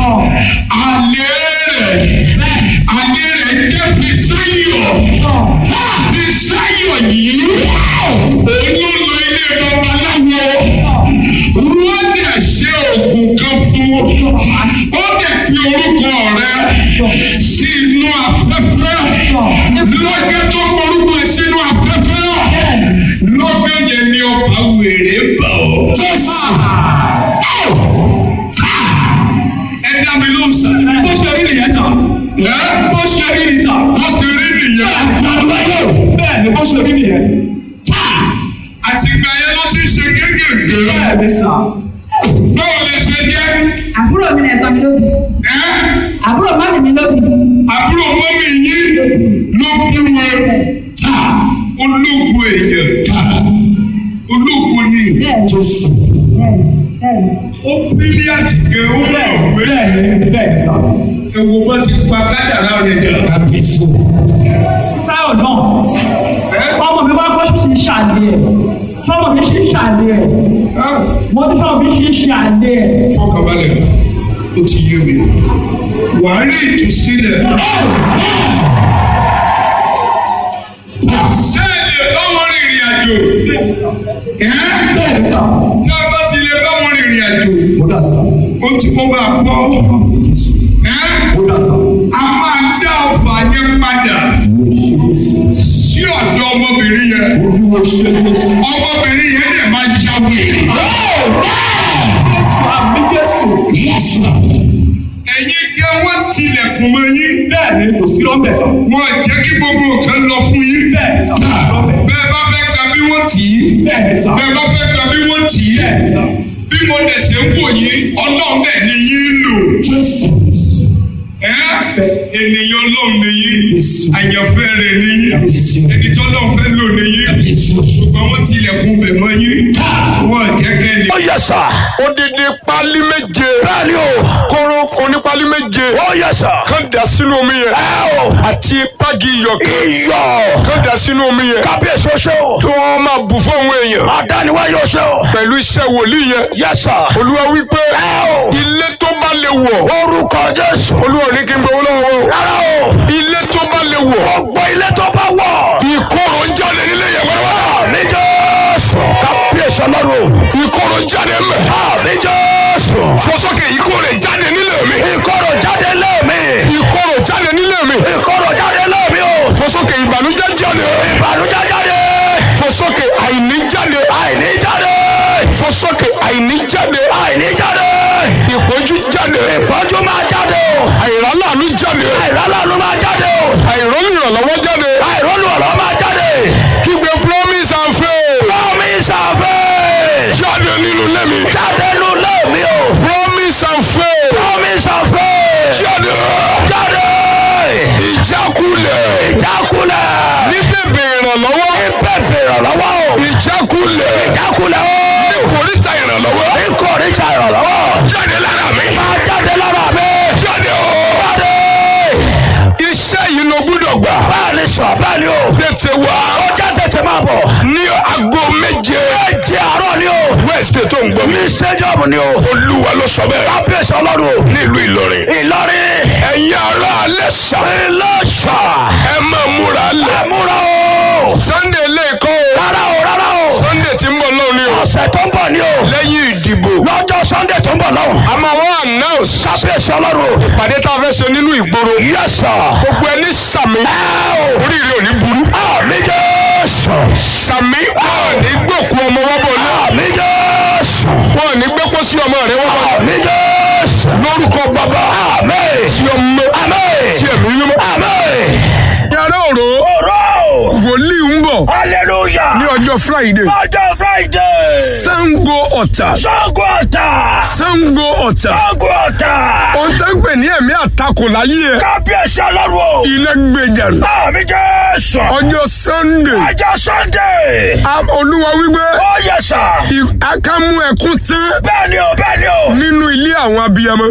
àlè rẹ̀ àlè rẹ̀ jẹ́ Fisáyọ̀ Fisáyọ̀ yìí òun ló lọ ilé babaláwo wọ́n dẹ̀ ṣe oògùn kan fún ó dẹ̀ pe orúkọ rẹ̀ sí inú afẹ́fẹ́ lọ́gẹ́ tó orúkọ ẹ̀ sínú afẹ́fẹ́ lọ́gẹ́ yẹn ni ọfà wèrè bọ̀ ẹ dá mi ló ń sà. bó ṣe rí nìyẹn sà. ẹ bó ṣe rí nìyẹn sà. bó ṣe rí nìyẹn. bẹ́ẹ̀ ni bó ṣe rí nìyẹn. àtìgbà yẹn ló ti ṣe gégègé. bẹ́ẹ̀ ni sà. báwo lè ṣe jẹ́? àbúrò mi lẹ̀gbọ́n mi lóbi ẹ àbúrò mọ́mì mi lóbi àbúrò mọ́mí yín ló bí wọn ta ológun èèyàn ta ológun ni bẹ́ẹ̀ ni Jésù. bẹ́ẹ̀ ni bẹ́ẹ̀ ni. ó bílí àtìgẹ́ ó rà pé bẹ́ẹ̀ ni bẹ́ẹ̀ ni sà. ewu bá ti pa kádàrá rẹ̀ dà. kábíyèsí. sáyọ̀ náà ẹ ọmọ mi wá kọ́ sí ṣàlẹ̀ ẹ̀ sọmọ mi ṣe ṣàlẹ̀ ẹ̀ mo ní sọmọ mi ṣe ṣàlẹ̀ ẹ̀. fọkànbalẹ̀ ó ti yé mi wàá rí ìtúsílẹ̀. sẹ́ẹ̀lì ọmọ rìnrìn àjò ẹ́ bẹ́ẹ̀ ni sà. tí a bá ti lè bá wọn rìnrìn àjò mo dà sà. ó ti kó bá a pọ̀ ẹ́ mo dà sà. a máa dá ọfà yẹn padà sí ọ̀dọ̀ ọmọbìnrin yẹn olúwo ṣe é ṣe. ọmọbìnrin yẹn dẹ̀ máa ya wèrè. àmì jésù. ẹ̀yin jẹ́ wọ́n tilẹ̀kùn mọ́ yín bẹ́ẹ̀ ni kò sí lọ́bẹ̀ sà. wọ́n jẹ́ kí gbogbo nǹkan lọ fún yín. bẹ́ẹ̀ ni sà kò sí lọ́bẹ̀. bẹ́ẹ̀ bá fẹ́ gba bí wọ́n tì í bẹ́ẹ̀ ni sà. bẹ́ẹ̀ bá fẹ́ gba bí wọ́n tì í bẹ́ẹ̀ ni sà. bí mo dẹ̀ ṣe ń wò yín ọlọ́run dẹ̀ ni yín lò. ẹ́ ènìyàn ọlọ́run ni yín àyànfẹ́ rẹ̀ ni yín ẹni tí ọlọ́run fẹ́ lò ni yín ṣùgbọ́n wọ́n tilẹ̀kùn bẹ̀ mọ́ yín wọ́n jẹ́ kẹ́ni. ó yẹ sà. odidi pali méje bẹ́ẹ̀ni o. kóró onípali méje ó yẹ sà. kan dà sínú omi yẹn ẹ o. àti pági iyọ̀ kan iyọ̀. kan dà sínú omi yẹn kábíyèsí o ṣe o. tí wọ́n máa bù fún àwọn èèyàn àdániwá yóò ṣe o. pẹ̀lú iṣẹ́ wòlíì yẹn yẹ sà. olúwa wípé ẹ o. ilé tó bá lè wọ̀ orúkọ jésù. olúwa ò ní kí n gbowó lọ́wọ́ wọn o. rárá o. ilé tó bá lè wọ̀ gbogbo ilé tó bá wọ̀. ìkorò ń jáde nílé yẹn wẹ́rẹ́wẹ́rẹ́ àmì jésù. kábíyèsí ọlọ́run. ìkorò jáde mẹ́ àmì jésù. fọsọ́kè ìkorò jáde nílé mi ìkorò jáde lé mi. ìkorò jáde nílé mi ìkorò jáde lé mi o. fọsọ́kè ìbànújẹ́ jáde ìbànújẹ́ jáde. fọsọ́kè àìní jáde àìní jáde. fọsọ́kè àìní jáde àìní jáde. ìpọ́njú jáde ìpọ́njú máa jáde o. àìrálàánú jáde àìrálànú máa jáde o. àìrọ́lù ìrànlọ́wọ́ jáde àìrọ́lù ọ̀rọ̀ máa jáde. kígbe promise and faith promise and faith. jáde nínú ilé mi jáde nù lé mi o. promise and faith promise and faith. jáde jáde. ìjákulẹ̀ ìjákulẹ̀. ní bèbè ìrànlọ́wọ́ ìbẹ̀bẹ̀ ìrànlọ́wọ́ o. ìjákulẹ̀ ìjákulẹ̀ o. ní kòríta ìrànlọ́wọ́ ìkórìíjà ìrànlọ́wọ́. jáde lára mi máa jáde lára mi. jáde o jáde. iṣẹ́ yìí ló gbúdọ̀ gbà bẹ́ẹ̀ ni sọ bẹ́ẹ̀ ni o. tètè wá ó já tètè máa bọ̀. ní aago méje méje àárọ̀ ni o. wednesday tó ń gbọ́ mi ní stadium ni o. olúwa ló sọ bẹ́ẹ̀ kábíyèsí ọlọ́run o. nílùú ìlọrin ìlọrin. ẹ̀yin ará alẹ́ sà ìlọ́ṣà. ẹ máa múra lẹ̀ ẹ̀múra o. sunday lẹ́ẹ̀kọ́ o rárá o rárá o. sunday tí ń bọ̀ lọ́wọ́ ni o ọ̀sẹ̀ tó ń bọ̀ ni o. lẹ́yìn ìdìbò lọ́jọ́ sunday tó ń bọ̀ lọ́wọ́. a máa wọ́n announce kábíyèsí ọlọ́run o. ìpàdé tá a fẹ́ ṣe nínú ìgboro yes sir. gbogbo ẹni sàmì ẹ o. oríire ò ní burú àmì jésù. sàmì wọn ò ní gbòkú ọmọ wọn bọ̀ náà àmì jésù. wọn ò ní gbẹ́pọ̀ sí ọmọ rẹ wọn bọ̀ àmì jésù. lórúkọ bàbá àmì. tí ọmọ àmì. tí ẹ̀mí mímọ́. àmì. yàrá òró ọ̀rọ̀. wòlíì ń bọ̀ hallelujah. ní ọjọ́ friday ọjọ́ friday. sango ọ̀tà sango ọ̀tà. sango ọ̀tà sango ọ̀tà. ohun tó ń pè ní ẹ̀mí àtakò láyé ẹ̀ kábíyèsí ọlọ́run o. iná gbèjà nù. àmì jésù. ọjọ́ sunday ọjọ́ sunday. a- olúwa wípé ó yẹ sà. i- akámú ẹkún tán bẹ́ẹ̀ ni o bẹ́ẹ̀ ni o. nínú ilé àwọn abiyamọ